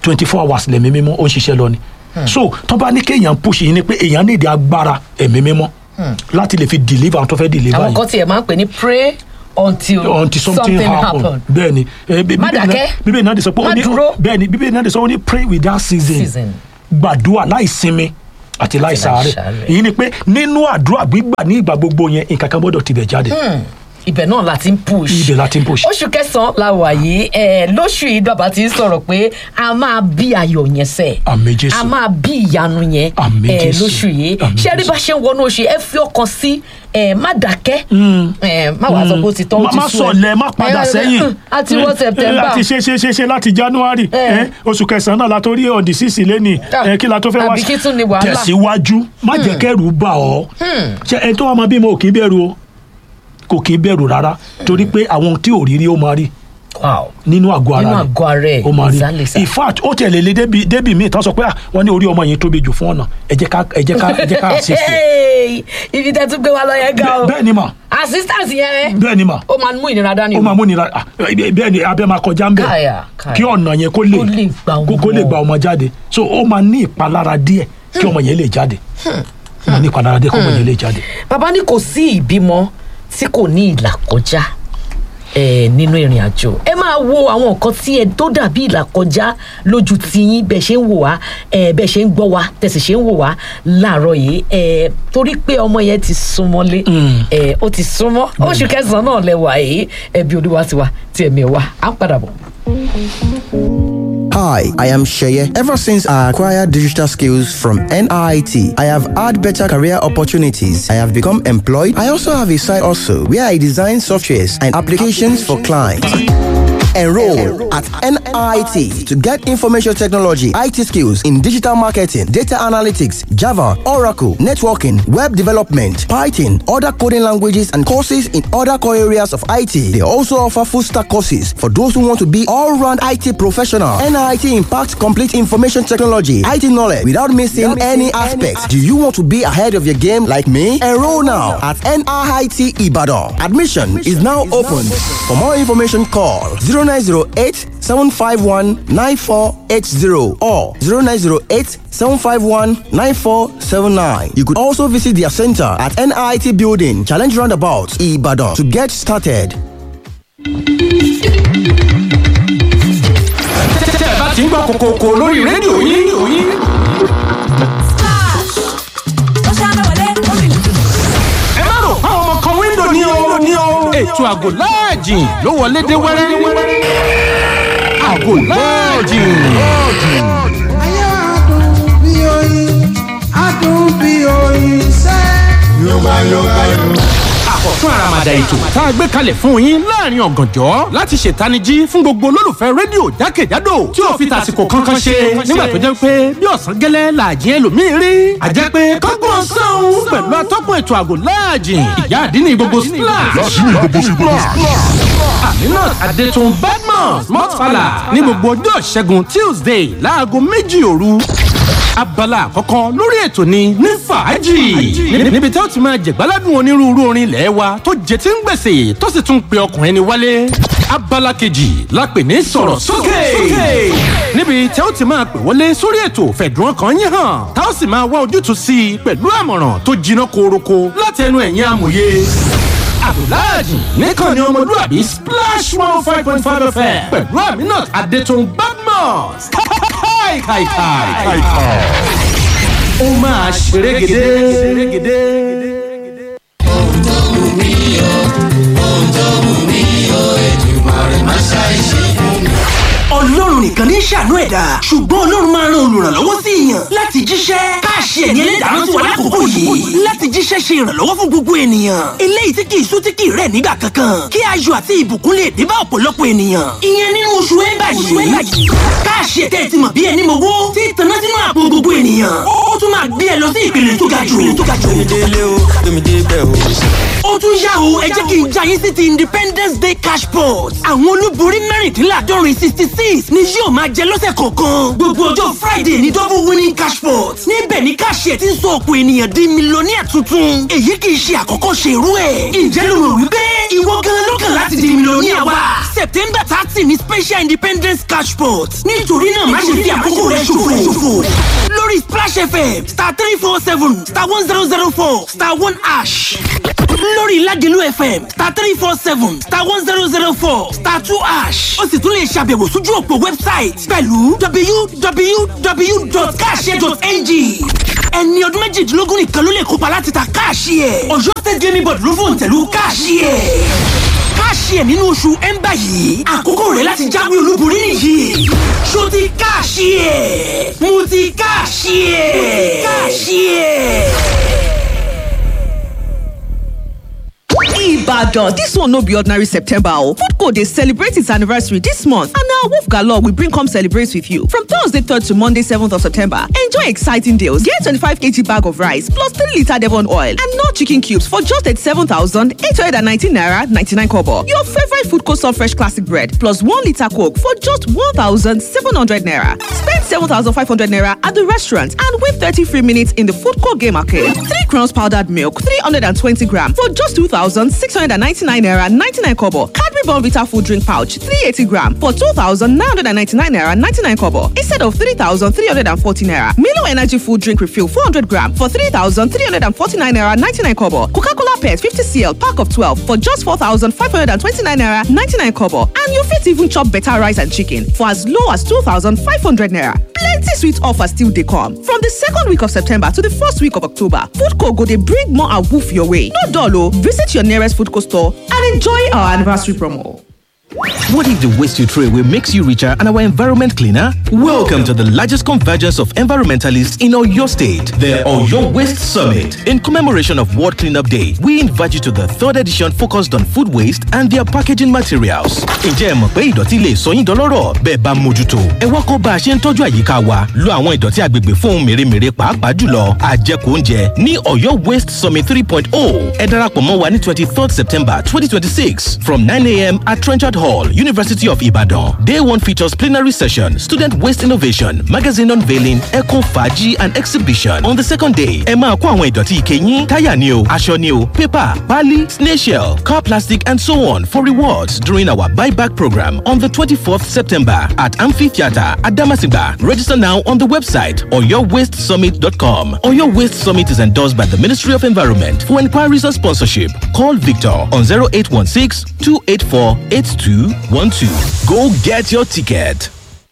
twenty four hours lẹ̀mí mímọ́ ó ń ṣiṣẹ́ lọ ni so tó bá ní kéèyàn push yín ni pé èèyàn ní ìdí agbára ẹ̀mí mímọ́ láti lè fi deliver àwọn tó fẹ́ deliver àwọn yìí kan tiẹ̀ máa ń pè ní pray until, until something, happen bẹ́ẹ̀ni eh, bí- Má bíbélì náà- dákẹ́. bíbélì náà de sọ pé ó Má ní dúró. bẹ́ẹ̀ni bíbélì náà de sọ ó ní pray without ceasing Season. gbàdúrà láì sinmi àti láì sàárẹ̀ láìsàárẹ̀. èyí ni pé nínú àdúrà gbígbà ní ìgbà gbogbo yẹn nǹkan kan gbọ́dọ̀ tibẹ̀ jáde ibẹ̀ náà la ti ń push. ibẹ̀ la ti ń push. oṣù kẹsàn-án la wà yìí ẹ lóṣù yìí bàbá ti ń sọ̀rọ̀ pé a máa bí ayọ̀ yẹn sẹ̀. Àmín Jésù. a máa bí ìyanu yẹn Àmín ẹ Jésù. lóṣù yìí Àmín ṣé rí Jésù. bá ṣe ń wọnú oṣù yìí ẹ fi ọkàn sí ẹ má dákẹ́ ẹ má wàá sọ pé ó ti tán ó má ti má sú ẹ. sọlẹ má padà Ẹ, ẹ, sẹ́yìn ẹ, a ti wọ Eh, September láti ṣe ṣe ṣe ṣe láti january Eh. eh, oṣù kẹsànán náà la tó rí ọ̀dì sísì lẹ́nì Ah, kí la tó fẹ́ wá àbí kí tún ni wàhálà? tẹ̀síwájú má jẹ́ kẹ́rù bà ọ́ ṣe ẹni tó wà máa bímọ ò kì í bẹ̀rù o kò kì í bẹ̀rù rárá torí pé àwọn tí ò rí rí ó máa rí Wow. nínú àgọ́ ara Nínú rẹ̀ àgọ́ ara ẹ̀, ó máa rí exactly, sir. in fact ó tẹ̀lé lé débi débi míì tán sọ pé ah, wọ́n ní orí ọmọ yẹn tóbi jù fún ọ̀nà ẹ jẹ́ ká ẹ jẹ́ ká ẹ jẹ́ ká assist ẹ̀. Hey, ibi tẹ́ tún gbé wa lọ yẹn gan o Bẹ́ẹ̀- bẹ́ẹ̀ ni mà assistance yẹn bẹ́ẹ̀ ni mà ó máa mú ìnira dání ó o. máa múnira ah, bẹ́ẹ̀ ni abẹ́ máa kọjá ń bẹ̀ Káyà, káyà. kí ọ̀nà yẹn kó lè Kó lè gba ọmọ. kó- kó lè gba ọmọ jáde so ó máa ní ìpalára díẹ̀ kí ọmọ yẹn lè jáde ó máa ní ìpalára díẹ̀ kí ọmọ yẹn lè jáde. bàbá ní kò sí ìbímọ tí kò ní ìlà kọjá eh, nínú ìrìn àjò ẹ máa wo àwọn nǹkan tí ẹ tó dàbí ìlà kọjá lójú tiyín bẹ́ẹ̀ ṣe ń wò wá eh, bẹ́ẹ̀ ṣe ń gbọ́ wá tẹ̀sí ṣe ń wò wá láàárọ̀ yìí eh, torí pé ọmọ yẹn ti súnmọ́lé eh, ó ti súnmọ́ oṣù kẹsàn-án náà lẹ́wà yìí ẹbí olúwa ti wá tí ẹ̀mí ẹ̀ wá á ń padà bọ̀. Hi, I am Sheye. Ever since I acquired digital skills from NIT, I have had better career opportunities. I have become employed. I also have a side also where I design softwares and applications for clients. Enroll at NIT to get information technology, IT skills in digital marketing, data analytics, Java, Oracle, networking, web development, Python, other coding languages, and courses in other core areas of IT. They also offer full stack courses for those who want to be all round IT professional. NIT impacts complete information technology, IT knowledge without missing any aspects. Do you want to be ahead of your game like me? Enroll now at NIT Ibadan. Admission is now open. For more information, call 0908 751 9480 or 0908 751 9479. You could also visit their center at NIT Building, Challenge Roundabout, Ibadan to get started. tẹ́ ẹ bá ti ń gbọ́ kòkòkò lórí rédíò yín ẹ má rò àwọn ọmọ kan wíńdò ní o ní o ètò àgò láàjìn ló wọlé dé wẹ́rẹ́ àgò láàjìn. Ayé adùn bí oyin, adùn bí oyin sẹ́. Yorùbá Yorùbá Yorùbá. àkọ́tún àràmàdà ètò tá a gbé kalẹ̀ fún yín láàrin ọ̀gànjọ́ láti ṣètanijí fún gbogbo olólùfẹ́ rédíò jákèjádò tí ò fi tàsìkò kankan ṣe nígbà tó jẹ́ pé bí ọ̀sán gẹ́lẹ́ làjẹ́ ẹlòmíín rí àjẹ́ pé kọ́gbọ́n sọ́hún pẹ̀lú atọ́kùn ètò àgò láàjìn ìyá àdínní gbogbo splash aminat adetun badmus mọ́tfàlà ní gbogbo ọjọ́ ìṣẹ́gun tuesday láago méjì òru abala àkọ́kọ́ lórí ètò ni ní fàájì Ní- níbi tí ó ti máa jẹ̀gbáládùn onírúurú orin ilẹ̀ wa tó jẹ tí ń gbèsè tó sì tún pe ọkùnrin ni wálé abala kejì la pè ní sọ̀rọ̀ sókè níbi tí ó ti máa pè wọlé sórí ètò fẹ̀dùn ọkàn yín hàn tá ó sì máa wá ojútùú sí i pẹ̀lú àmọ̀ràn tó jiná koroko láti ẹnu ẹ̀yin amòye abdulhaj nìkan ni ọmọlúwàbí splash one five point five fm pẹ̀lú aminat adetun badmus káìkàìkàì. ó máa ṣerégedé. ọlọ́run nìkan ní ṣàánú ẹ̀dá ṣùgbọ́n ọlọ́run máa ran olùrànlọ́wọ́ sí èèyàn láti jíṣẹ́ káàṣì ẹ̀yìn ẹlẹ́dàá sí wa lákòókò yìí láti jíṣẹ́ ṣe ìrànlọ́wọ́ fún gbogbo ènìyàn eléyìí tí kì í sú tí kì í rẹ̀ nígbà kankan kí ayọ̀ àti ìbùkún lè dé bá ọ̀pọ̀lọpọ̀ ènìyàn ìyẹn nínú oṣù ẹ̀bà yìí káàṣì ẹ̀tẹ́ ti mọ̀ bí ẹni mowó tí ìtànná sínú àpò gbogbo ènìyàn ó tún máa gbé ẹ lọ sí ìpele tó ga jù tó ga jù délé o tómi dé bẹ́ẹ̀ o. ó ó tún yá o ẹ jẹ́ kí n já yín sí ti independence day cash pot àwọn olúborí mẹ́rìndínláàdọ́rin sixty six ni yóò máa jẹ lọ́sẹ̀ kọ̀ọ̀kan gbogbo ọjọ́ friday ní double winning cash pot níbẹ̀ ni káṣíẹ̀ ti ń sọ ọ̀pọ̀ ènìyàn di mílíọ̀nìyà tuntun èyí kì í ṣe àkọ́kọ́ ṣe irú ẹ̀ ǹjẹ́ ló rò wípé ìwọ gan ló kàn láti di mílíọ̀nìyà wa september thirty ni special independence cash pot nítorí náà má ṣe fi àkókò rẹ ṣòfò lórí splash fm star three four seven star one zero zero four star one ash lórí ládìlú fm star three four seven star one zero zero four star two ash ó sì tún lè ṣàbẹ̀wò sójú òpó website pẹ̀lú www.cash.ng ẹni ọdún méjìdínlógún nìkan ló lè kópa láti ta káàṣì ẹ̀ ọ̀yọ́ state gaming board ló fòun tẹ̀lú káàṣì ẹ̀ káàṣì ẹ̀ nínú oṣù ẹ̀ńbà yìí àkókò rẹ̀ láti jáwé olúborí nìyí ṣó ti káàṣì ẹ̀ mo ti káàṣì ẹ̀ káàṣì ẹ̀. Ibadan, this one no be ordinary September o. Foodco dey celebrate its anniversary this month and na Wolf Galore we bring come celebrate with you. From Thursday 3rd to Monday 7th of September, enjoy exciting deals. Get 25kg bag of rice plus 3 litre Devon oil and no chicken cubes for just 87,819 naira 99 kobo. Your favorite Foodco soft fresh classic bread plus 1 litre coke for just 1,700 naira. Spend 7,500 naira at the restaurant and win 30 free minutes in the Foodco game arcade. 3 crowns powdered milk 320 gram for just 2,699 naira 99 kobo. Cadbury Bonvita food drink pouch 380 gram for 2,999 naira 99 kobo instead of 3,340 naira. Milo Energy food drink refill 400 gram for 3,349 naira 99 kobo. Coca-Cola Pet 50 cl pack of 12 for just 4,529 naira 99 kobo. And you fit even chop better rice and chicken for as low as 2,500 naira. Plenty sweet offers still dey come. From the second week of September to the first week of October, Foodco go dey bring more awoof your way. No dull o, visit your nearest Foodco store and enjoy our anniversary promo. What if the waste you throw away makes you richer and our environment cleaner? Welcome to the largest convergence of environmentalists in Oyo State, the Oyo Waste Summit. In commemoration of World Cleanup Day, we invite you to the third edition focused on food waste and their packaging materials. Ǹjẹ́ ẹ mọ̀ pé ìdọ̀tí lè sọ yín dọlọ́rọ̀ bẹ́ẹ̀ bá mójútó? Ẹ wá kọ́ bá a ṣe ń tọ́jú àyíká wa. Lo àwọn ìdọ̀tí agbègbè fún ohun mèremère pàápàá jùlọ àjẹkù oúnjẹ ní Oyo Waste Summit 3.0. Ẹ darapọ̀ mọ́ wa ní twenty third September twenty twenty six from nine a.m. at Trenchard Hall, University of Ibadan. Day one features plenary session, student waste innovation, magazine unveiling, eco faji and exhibition. On the second day, ẹ máa kó àwọn ìdọ̀tí ike yín, táyà ni o, aṣọ ni o, paper, pali, snail shell, car plastic and so on for rewards during our buyback program on the 24th September at Amphitheatre at Damasigba. Register now on the website oyowastesummit.com. Oyo Waste Summit is endorsed by the Ministry of Environment. For inquiries or sponsorship, call Victor on 0816 284 8212. Go get your ticket.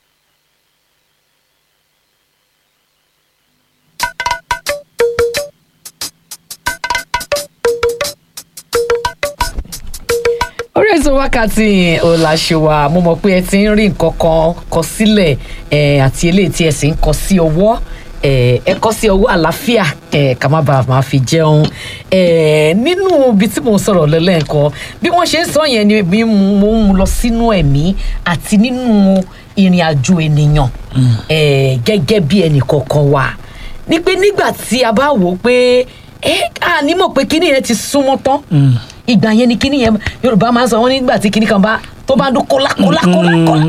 orí ètò wákàtí ọ̀làṣẹ̀wà mo mọ̀ pé ẹ ti ń rí nǹkan kan kọ sílẹ̀ eh, àti eléyìí tí ẹ sì ń kọ sí ọwọ́ eh, ẹ kọ sí ọwọ́ àlàáfíà eh, ká má bàa máa fi jẹun eh, nínú ibi tí mo ń sọ̀rọ̀ lẹ́lẹ́ǹkan bí wọ́n ṣe ń sọ yẹn ni bí mo ń lọ sínú ẹ̀mí àti nínú ìrìn àjò ènìyàn eh, gẹ́gẹ́ bí ẹnì kọ̀ọ̀kan wà ní pé nígbà tí a bá wò ó pé ẹ à ní mọ̀ pé kíní yẹn ti súnmọ́ tán ìgbà yẹn ni kíní yẹn yorùbá máa ń sọ wọn nígbà tí kíní kan bá tó bá dún kólá kólá kólá kólá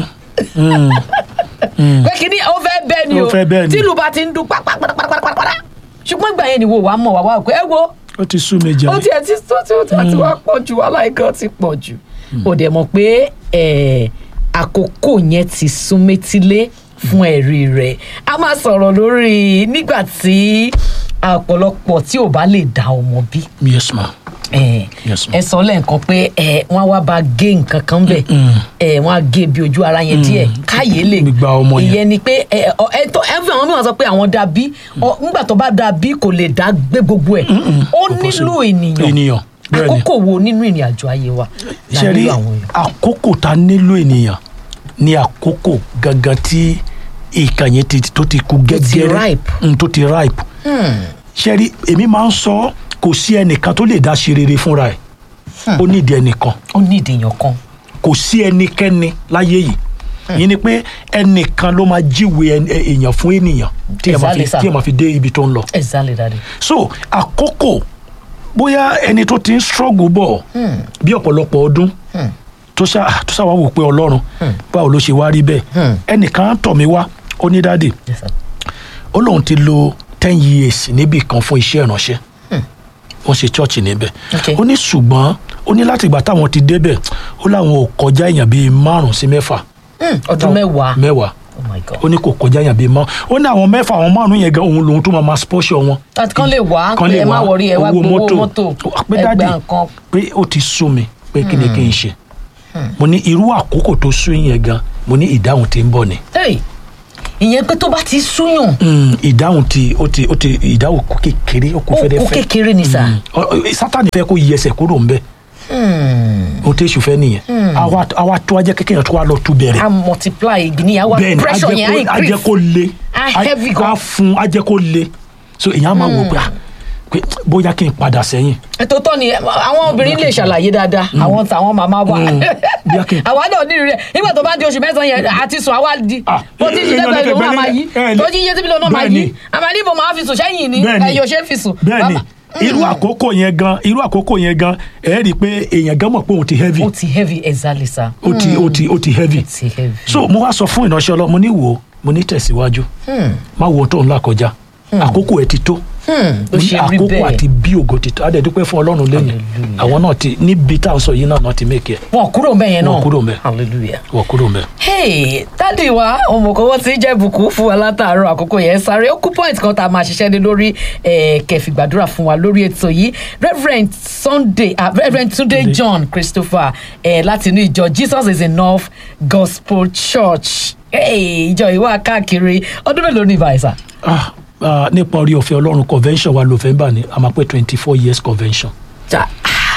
pé kíní ó fẹ́ bẹ́ẹ̀ ni Ó o fẹ́ bẹ́ẹ̀ ni. tí ìlú bá ti ń dún pàpàpàpàpàpàpà ṣùgbọ́n ìgbà yẹn ni wo wàá mọ̀ wàá wà pé ẹ wo ó ti sú mi jẹ ó tiẹ̀ ti tó tí ó ti àti wá pọ̀ jù wàhálà ìkan ti pọ̀ jù ó dẹ̀ mọ̀ pé ẹ̀, àkókò yẹn ti sún métílé fún ẹ̀rí rẹ̀ a máa sọ̀rọ̀ lórí nígbà tí ọ̀pọ̀lọpọ̀ tí ò bá lè dá ọmọ bí yes ma ẹ Yes, ma'am. ẹ sọ lẹ́ǹkan pé ẹ wọ́n á wá bá gé nǹkan kan bẹ̀ ẹ wọ́n á gé bí ojú ara yẹn díẹ̀ káyé lè Gbígba ọmọ yẹn. ìyẹn ni pé ẹ ọ- ẹ tó ẹ fi àwọn mìíràn sọ pé àwọn dà bí ọ nígbà tó bá dà bí kò lè dá gbé gbogbo ẹ̀ ó nílò ènìyàn ènìyàn bẹ́ẹ̀ ni àkókò wo nínú ìrìn àjò ayé wa la ṣe rí nílò àwọn èèyàn. àkókò tá a nílò ènìyàn ní àkókò gangan tí ìkànnì ti tó ti kú gẹ́gẹ́rẹ́ ripe. Mm, tó ti ripe ṣe rí èmi máa ń sọ kò sí ẹnìkan tó lè dá ṣe rere fúnra ẹ̀ ó nídìí ẹnìkan ó ní ìdèyàn kan kò sí ẹnikẹ́ni láyé yìí yìí ni pé ẹnìkan ló máa jíwèé ẹn- ẹ- èèyàn fún ènìyàn tí ẹ máa fi Exactly, sir. tí ẹ máa fi dé ibi tó ń lọ exactly daddy. so àkókò bóyá ẹni tó ti ń struggle bọ̀ bí ọ̀pọ̀lọpọ̀ ọdún tó ṣá tó ṣá wá wò pé ọlọ́run báwo ló ṣe wá rí bẹ́ẹ̀ ẹnìkan tọ̀ mí wá ó ní dáàdì Yes, sir. ó lóun ti lo ten years níbì kan fún iṣẹ́ ìránṣẹ́ wọ́n ṣe chọ́ọ̀chì níbẹ̀ Okay. ó ní ṣùgbọ́n ó ní láti ìgbà táwọn ti débẹ̀ ó láwọn ò kọjá èèyàn bíi márùn sí mẹ́fà Hmm, ọdún mẹ́wàá mẹ́wàá oh my god ó ní kò kọjá èèyàn bíi márùn ó ní àwọn mẹ́fà àwọn márùn yẹn gan òun lòun tó máa máa spọ́ṣọ wọn àti kán lè wá kan pé lè ẹ má wá wọrí ẹ wá owó gbowó mọ́tò. mọ́tò pé ẹ dáàdì gba nǹkan pé ó ti sú mi pé kí ni kí n ṣe mo ní irú àkókò tó sú yẹn gan mo ní ìdáhùn tí ń bọ̀ ni Hey, ìyẹn pé tó bá ti súyàn Mm, ìdáhùn tí ó ti ó ti ìdáhùn kú kékeré ó kú ó kú fẹ́rẹ́fẹ́ kékeré ni sà Ọ- ọ- sátani fẹ́ kó yí ẹsẹ̀ kúrò ńbẹ̀ o tẹ sùn fẹ́ nìyẹn àwa àwa tó ajẹ́ kékeré tó wà lọ tú bẹ̀rẹ̀ a multiply ìgbìní àwa bẹ́ẹ̀ni pressure yẹn á ajẹ́ kó- ajẹ́ increase kó le Ah, heavy gan. a fún ajẹ́ kó le so èèyàn á máa wò pé ah, pé bóyá kí n padà sẹ́yìn ètò tọ́ ni àwọn obìnrin lè ṣàlàyé dáadáa àwọn tàwọn màmá wa Bí a kì í- àwa náà ní rẹ nígbà tó bá di oṣù mẹ́sàn-án yẹn àti sùn àwa di Ah, bó ti ṣiṣẹ́ èèyàn pẹ̀lú lè òun àmà bẹ̀rẹ̀- yí ẹ lè- tó jí iye tí bílíọ̀nù náà máa Bẹ́ẹ̀ni. yí àmà ní ibo máa fi sùn sẹ́yìn ni Bẹ́ẹ̀ni. ẹ̀yọ̀ ṣe é fi sùn. bẹ́ẹ̀ni Bàbá- irú àkókò yẹn gan irú àkókò yẹn gan ẹ rí i pé èèyàn gan mọ̀ pé òun ti heavy ó ti heavy exactly sir. ó ti ó ti ó ti heavy ó ti heavy. so mo wá sọ fún ìránṣẹ́ ọlọ́run mo ní wò ó mo ní tẹ̀síwájú má wo ohun tó ń là kọjá àkókò ẹ ti tó ó ṣe rí àkókò bẹ́ẹ̀ àti bí ògo ti tó adé dúpẹ́ fún ọlọ́run lẹ́yìn àwọn náà ti níbi tá à ń sọ yìí náà náà ti mẹ́kì ẹ̀ wọn kúrò mbẹ yẹn náà Wọn kúrò ńbẹ̀. hallelujah. wọ́n kúrò mẹ́. hey dádì wa ọmọkọwọ tí jẹ́ bùkún fún wa látàárọ̀ àkókò yẹn sáré ó kú point kan tá a máa ṣiṣẹ́ lé lórí eh, kẹfì gbàdúrà fún wa lórí ètò yìí reverend sunday ah, reverend tunde john christopher eh, láti inú ìjọ jesus is enough gospel church hey, ìjọ ìwà káàkiri ọdún mélòó ní ìbáyìí Ah, ah, nípa orí ọ̀fẹ́ ọlọ́run convention wa november ni a máa pé twenty four years convention. sá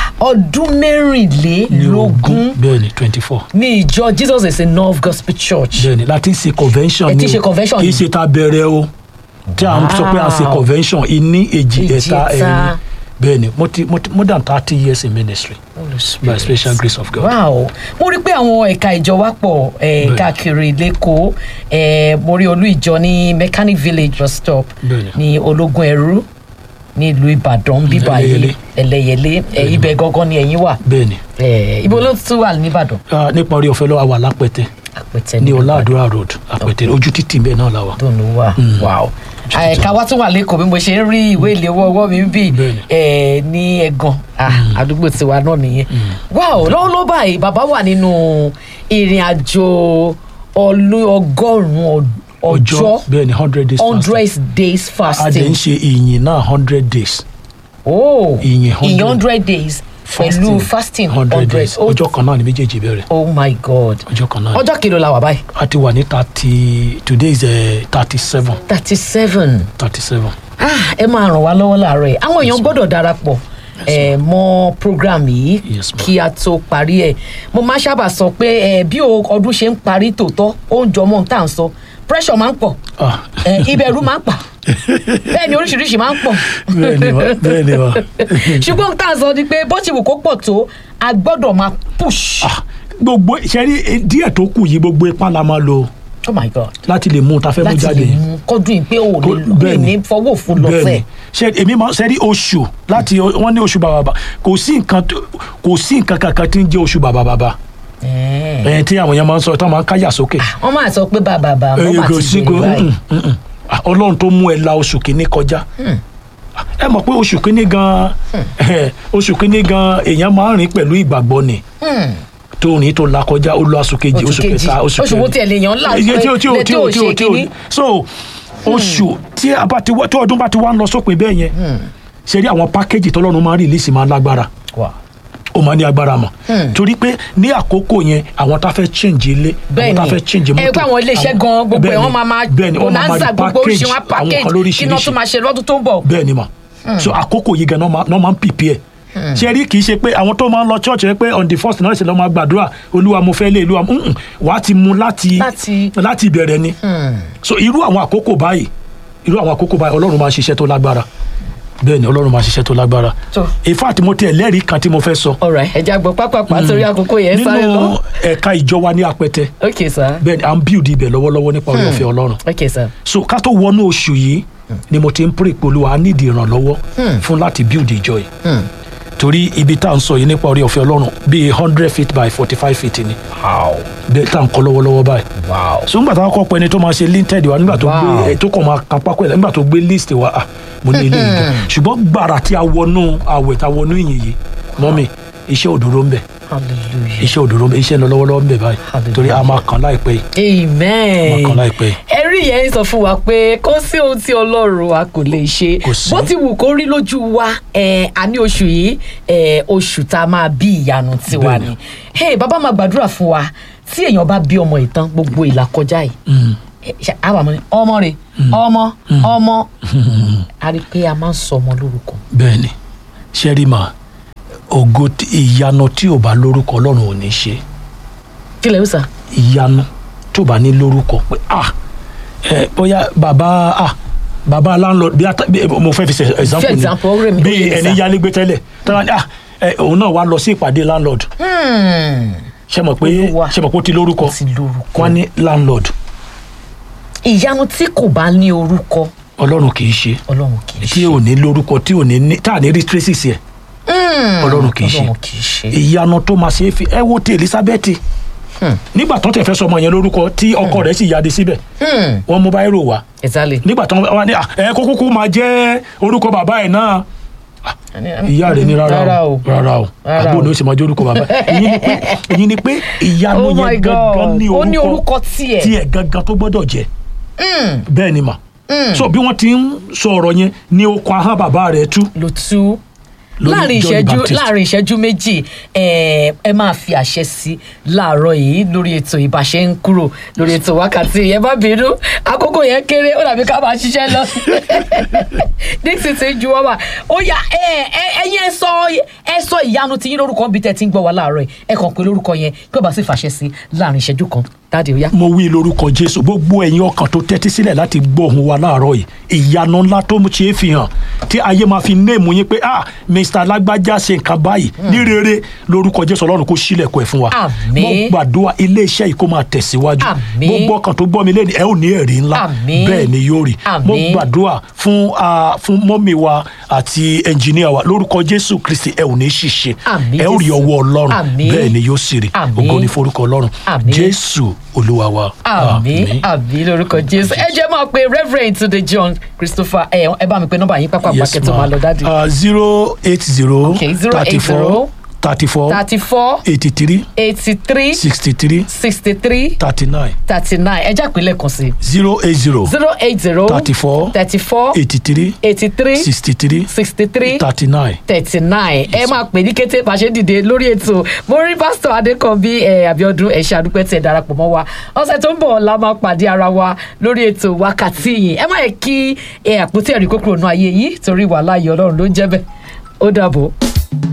ọdún mẹ́rìnlélógún bẹ́ẹ̀ ni twenty four. ní ìjọ jesus is enough gospel church bẹ́ẹ̀ ni láti ṣe convention Ẹ ti ni ṣe convention kì í ni? ṣe ta bẹ̀rẹ̀ o tí a sọ pé a ṣe Wow. convention ìní èjì Èjì, ẹ̀ta ẹ̀ta. ẹ̀rin bẹ́ẹ̀ ni mo ti mo ti more than thirty years in ministry by special grace of God. wow mo rí i pé àwọn ẹ̀ka ìjọ wa pọ̀ eh, Bẹ́ẹ̀ni. káàkiri lẹ́kọ̀ọ́ eh, mo rí olú ìjọ ní mechanic village bus stop Bẹ́ẹ̀ni. ní ológun ẹrú ní ìlú ìbàdàn bíbá yìí Ẹlẹ́yẹlé. ẹlẹ́yẹlé eh, ibẹ̀ gangan ni ẹ̀yin wà bẹ́ẹ̀ ni Eh, ibo ló tún wà nìbàdàn Ah, nípa orí ọ̀fẹ́ lọ́wọ́ àwa lápẹ̀tẹ̀ àpẹtẹ ní ọ̀làdúrà road àpẹ̀tẹ̀ ojú títì bẹ́ẹ̀ náà la wà. tó ló wà wow ẹ̀ka wa tún wà lẹ́kọ̀ọ́ bí mo ṣe ń rí ìwé ìléwọ́ ọwọ́ mi bí Bẹ́ẹ̀ni. eh, ní ẹ̀gàn Ah, àdúgbò tiwa náà nìyẹn wow lọ́wọ́ ló báyìí bàbá wà nínú ìrìn àjò ọlú ọgọ́rùn-ún ọjọ́ bẹ́ẹ̀ ni hundred days fasting. hundred days a dẹ̀ ń fasting ṣe ìyìn náà hundred days oh ìyìn ìyìn 100 hundred days pẹ̀lú fasting hundred days Oh, ọjọ́ kan náà ni méjèèjì bẹ̀rẹ̀ oh my god ọjọ́ kan náà ni. ọjọ́ kìlọ̀ la wà báyìí a ti wà ní thirty today is thirty seven thirty seven. thirty seven. ah ẹ máa ràn wá lọ́wọ́ láàárọ̀ yìí àwọn èèyàn gbọ́dọ̀ darapọ̀ ẹ mọ program yìí Yes, ma'am. kí a tó parí ẹ mo máa sábà sọ pé ẹ bí o- ọdún ṣe ń parí tòótọ́ ó ń jọmọ́ tá à ń sọ pressure máa ń pọ̀ Ah. ẹ ìbẹ̀rù máa ń pa bẹ́ẹ̀ ni oríṣiríṣi máa ń pọ̀ bẹ́ẹ̀ ni wa bẹ́ẹ̀ ni wa. ṣùgbọ́n tá à ń sọ ni pé bó ti wù kó pọ̀ tó a gbọ́dọ̀ máa push Ah, gbogbo sẹ́rí díẹ̀ tó kù yìí gbogbo ipá la máa lò oh my god láti lè mú un ta fẹ́ mú láti jáde lè mú kọ́dún yìí pé o ò Kó- lè bẹ́ẹ̀ lè ni. ní fọwọ́ òfin lọ bẹ́ẹ̀ sẹ́ẹ̀ ni ṣe èmi máa sẹ́rí oṣù láti wọ́n ní oṣù bàbàbà kò sí nǹkan tó- kò sí nǹkan kankan tí ń jẹ́ oṣù bàbàbà Ẹ̀ẹ́. ẹ̀yìn tí àwọn èèyàn máa ń sọ tí wọ́n máa ń káyà sókè. wọ́n máa sọ pé bàbá bàbá wọ́n máa kò ti sí bèrè kò báyìí. mm, mm, mm. Ah, ọlọ́run tó mú ẹ la oṣù kìíní kọjá ẹ mọ̀ pé oṣù kìíní gan oṣù kìíní gan èèyàn máa ń rìn pẹ̀lú ìgbàgbọ́ ni tó rìn tó la kọjá ó lọ oṣù kejì Oṣù oṣù kejì. kẹta oṣù Oṣù wo tiẹ̀ lèèyàn ń là Iye pé tí o tí o lè tí tó o ò tí o ṣe tí o kinní. so oṣù tí a bá ti wá tí ọdún bá ti wá ń lọ sópin bẹ́ẹ̀ yẹn ṣe rí àwọn pákéjì tọ́lọ́run máa ń rìlíìsì máa ń lágbára Wow. ó máa ní agbára mọ̀ torí pé ní àkókò yẹn àwọn tá fẹ́ change ilé àwọn tá fẹ́ change bẹ́ẹ̀ni ẹ pé àwọn iléeṣẹ́ gan gbogbo ẹ̀ wọ́n máa máa bẹ́ẹ̀ni wọ́n máa bonanza máa gbogbo oríṣi wọn àwọn kan package kí náà lóríṣiríṣi tún máa ṣe lọ́dún tó ń bọ̀. bẹ́ẹ̀ni mà so àkókò yìí gan náà máa- náà máa ń prepare ṣe rí kì í ṣe pé àwọn tó máa ń lọ church rẹ pé on the first náà ṣe lọ́ máa gbàdúrà olúwa mo fẹ́ lé olúwa mm-mm, wàá ti mu láti Láti- láti ìbẹ̀rẹ̀ ni so irú àwọn àkókò báyìí irú àwọn àkókò báyìí ọlọ́run máa ń ṣiṣẹ́ tó lágbára bẹ́ẹ̀ni ọlọ́run máa ń ṣiṣẹ́ tó lágbára So- in fact mo tiẹ̀ lẹ́rìí kan tí mo fẹ́ sọ ọ̀rọ̀ ẹja gbọ́ pápápá torí àkókò yẹn sáré nínú lọ. ẹ̀ka ìjọ wa ní apẹtẹ ok sir bẹ́ẹ̀ni à ń build ibẹ̀ lọ́wọ́lọ́wọ́ nípa orí ọ̀fẹ́ ọlọ́run ok sir so ká tó wọnú oṣù yìí ni mo ti ń pray pé olúwa a nídìí ìrànlọ́wọ́ fún láti build ìjọ yìí torí ibi tá à ń sọ yìí nípa orí ọ̀fẹ́ ọlọ́run bíi hundred feet by forty five feet ni bẹ́ẹ̀ tá à ń kọ́ lọ́wọ́lọ́wọ́ báyìí so nígbà táwọn kọ́ pé ẹni tó máa ṣe linted wa nígbà tó Wow. gbé ẹ tó kàn máa kan pákó ẹ̀ nígbà tó gbé list wa ah mo ní ilé ìgbà ṣùgbọ́n gbàrà tí a wọnú àwẹ̀ tá a wọnú ìyìn yìí mọ́mì iṣẹ́ òdòdó ń bẹ̀ hallelujah iṣẹ́ òdòdó ń bẹ̀ iṣẹ́ ń lọ lọ́wọ́lọ́wọ́ ń bẹ̀ báyìí Hallelujah. torí a máa kàn láìpẹ́ yìí amen Ọkàn láìpẹ́ yìí. ẹrí yẹn ń sọ fún wa pé kó sí ohun tí ọlọ́run wa kò lè ṣe Kò sí. bó ti wù kó rí lójú wa ẹ, a ní oṣù yìí ẹ, oṣù tá a máa bí ìyanu tiwa Bẹ́ẹ̀ni. ni hey, bàbá máa gbàdúrà fún wa tí èèyàn bá bí ọmọ ìtàn gbogbo ìlà kọjá yìí ẹ, ṣe- a wà mọ́ ni ọmọ rẹ̀ ọmọ ọmọ a rí i pé a máa ń sọ ọmọ lórúkọ bẹ́ẹ̀ ni ṣẹ́rìmà ògo tí- ìyanu tí ò bá lórúkọ ọlọ́run ò ní ṣe kílẹ̀ ó sà ìyanu tó bá ní lórúkọ pé ah ẹ bóyá bàbá ah bàbá landlord bí ata bí mo fẹ́ fi ṣe example ni example, ó rẹ̀ mí- ó bí yé mi ẹni sà. yálégbé tẹ́lẹ̀ tọ́lá ní ah ẹ òun náà wá lọ sí ìpàdé landlord ṣe mọ̀ pé Olúwa. ṣe mọ̀ pé ó ti lórúkọ Ó ti lórúkọ. wọ́n ní landlord ìyanu tí kò bá ní orúkọ ọlọ́run kì í ṣe ọlọ́run kì í tí ṣe ò ní lórúkọ tí ò ní ní tá à ní rí traces ẹ̀ ọlọ́run kì í ṣe ọlọ́run kì í ṣe ìyanu tó máa ṣe é fi ẹ wo ti elizabeth nígbà tó tẹ̀ fẹ́ sọmọ yẹn lórúkọ tí ọkọ rẹ̀ sì yáde síbẹ̀ wọ́n mú báyìí rò wá exactly nígbà tó wá ní "Ah, ẹ kó kúkú máa jẹ́ orúkọ bàbá ẹ̀ náà ìyá rẹ̀ ní rárá o rárá o Rárá àbúrò o. ní o sì máa jẹ́ orúkọ bàbá ẹ̀ èyí ni pé èyí ni pé ìyanu Oh my yẹn God. gangan ní Ó ní orúkọ orúkọ tiẹ̀. tiẹ̀ gangan tó gbọ́dọ̀ jẹ́ bẹ́ẹ̀ ni mà so bí wọ́n ti ń sọ ọ̀rọ̀ yẹn ní okun ahọ́n bàbá rẹ̀ tú ló tú Lórí láàrin John the ìṣẹ́jú Baptist. láàrin ìṣẹ́jú méjì ẹ ẹ máa fi àṣẹ sí láàárọ̀ yìí lórí ètò ìbàṣẹ ń kúrò lórí ètò wákàtí yẹn bá bínú àkókò yẹn kéré ó dàbí ká máa ṣiṣẹ́ lọ dixon ti ń ju wọ́n wà ó yá ẹ ẹ ẹyin ẹ sọ ẹ sọ ìyanu tí yín lórúkọ bíi tẹ́ ti ń gbọ́ wa láàárọ̀ yìí ẹ kàn pé lórúkọ yẹn kí ó bá sì fàṣẹ sí láàrin ìṣẹ́jú kan dáàdi ó yá. mo wí lórúkọ jésù gbogbo ẹ̀yin ọkàn tó tẹ́tí sílẹ̀ láti gbọ́ ohùn wa láàárọ̀ yìí ìyanu ńlá tó ṣe é fi hàn tí ayé máa fi néèmù yín pé ah mr lágbájá ṣe nǹkan báyìí ní rere lórúkọ jésù ọlọ́run kó sílẹ̀kùn ẹ̀ fún wa Àmín. mo gbàdúrà iléeṣẹ́ yìí kó máa tẹ̀síwájú Àmín. gbogbo ọkàn tó gbọ́ mi lẹ́nu ẹ ò ní ẹ̀rí ńlá Àmín. bẹ́ẹ̀ ni yóò rí mo Àmín. gbàdúrà fún ah, fún mọ́mì wa àti ẹnjìníà wa lórúkọ jésù kristi ẹ ò ní ṣìṣe Àmín, ẹ ò rí Jésù. ọwọ́ ọlọ́run Àmín. bẹ́ẹ̀ ni yóò sì rí Àmín. ògo ní forúkọ ọlọ́run Àmín. jésù olúwa wa àmì àmì lórúkọ jésù ẹ jẹ́ máa pe reverend tunde john christopher ẹ ẹ bá mi pe nọ́mbà yín pápá yes pàkẹ́ tó máa lọ dáàdi. ma zero eight zero Okay, 080 thirty four thirty four thirty four eighty three eighty three sixty three sixty three thirty nine thirty nine ẹ jẹ́ àpilẹ̀ kan sí zero eight zero zero eight zero thirty four thirty four eighty three eighty three sixty three sixty three thirty nine. thirty nine ẹ máa pè ní kété bá a ṣe dìde lórí ètò mo rí pásítọ̀ adékànbí ẹ àbíọdún ẹ ṣe àdúpẹ́ tí ẹ darapọ̀ mọ́ wa ọ̀sẹ̀ tó ń bọ̀ la máa pàdé ara wa lórí ètò wákàtí yìí ẹ má yẹ kí ẹ àpótí ẹ̀rí kókòrò náà ayé yìí torí wàhálà yìí ọlọ́run ló ń jẹ́ bẹ́ẹ̀ ó dàbọ̀.